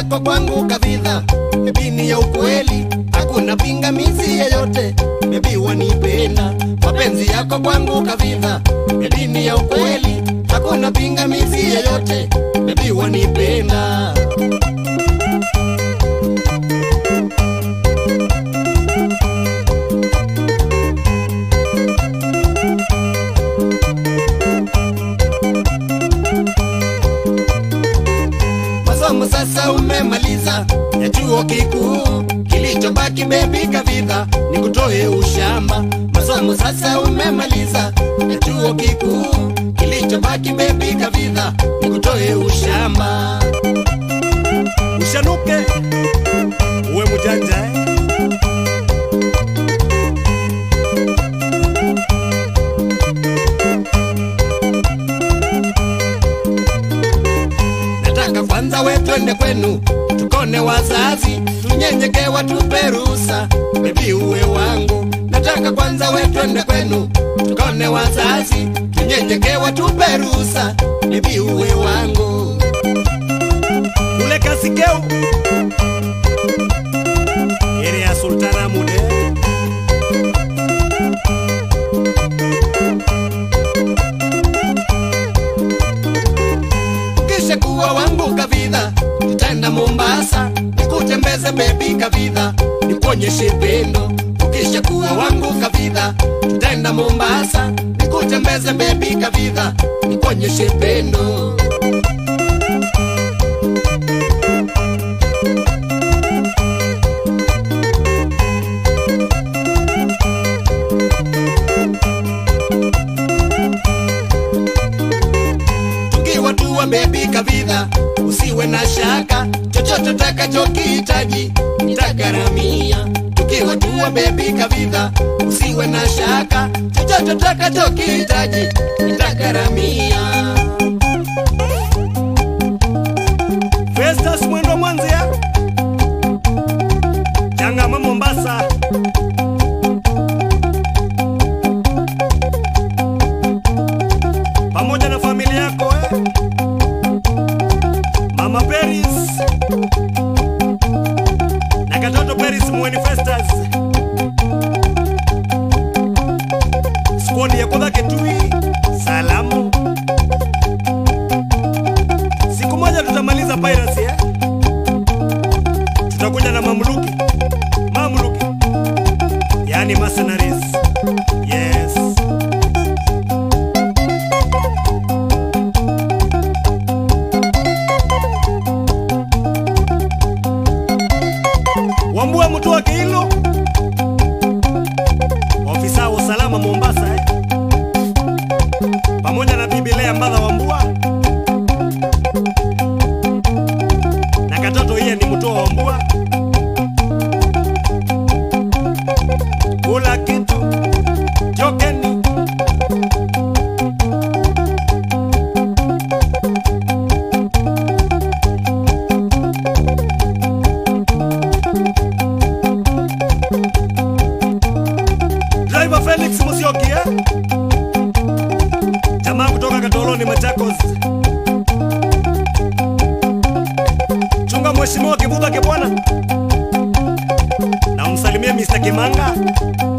yako kwangu kavidha, bebi ni ya ukweli, hakuna pingamizi yeyote, bebi wanipenda. Mapenzi yako kwangu kavidha, bebi ni ya ukweli, hakuna pingamizi yeyote, bebi wanipenda. masomo sasa umemaliza ya chuo kikuu, kilichobaki bebi kavidha ni kutoe ushamba. Masomo sasa umemaliza ya chuo kikuu, kilichobaki bebi kavidha ni kutoe ushamba. ushanuke uwe mjanja eh? Nataka kwanza we twende kwenu tukone wazazi, tunyenyeke watupe ruhusa, bebi uwe wangu. Nataka kwanza we twende kwenu tukone wazazi, tunyenyeke watupe ruhusa, bebi uwe wangu. kule kasikeu yere ya sultana mude Kisha kuwa wangu kavidha, tutaenda Mombasa, nikutembeze bebi kavidha, nikuonyeshe pendo. Ukisha kuwa wangu kavidha, tutaenda Mombasa, nikutembeze bebi kavidha, nikuonyeshe pendo. tukiwa tuwa bebi kavidha, usiwe na shaka, chochote utakachokihitaji nitagharamia. Tukiwa tuwa bebi kavidha, usiwe na shaka, chochote utakachokihitaji nitagharamia. Festus mwendo mwanzia changama Mombasa pamoja na familia yako eh? Mama Paris na katoto Paris mweni Festus squad ya kudha Kitui salamu siku moja tutamaliza piracy eh? tutakuja na mamluki mamluki yani mercenaries yes wambua mtu wake hilo ofisa wa usalama mombasa eh? pamoja na bibi lea mbadha wambua na katoto hiye ni mtoa wambua kula kitu jokeni driver felix musioki eh? jamaa kutoka katoloni machakos chunga mheshimiwa kibudha kibwana na umsalimie mr kimanga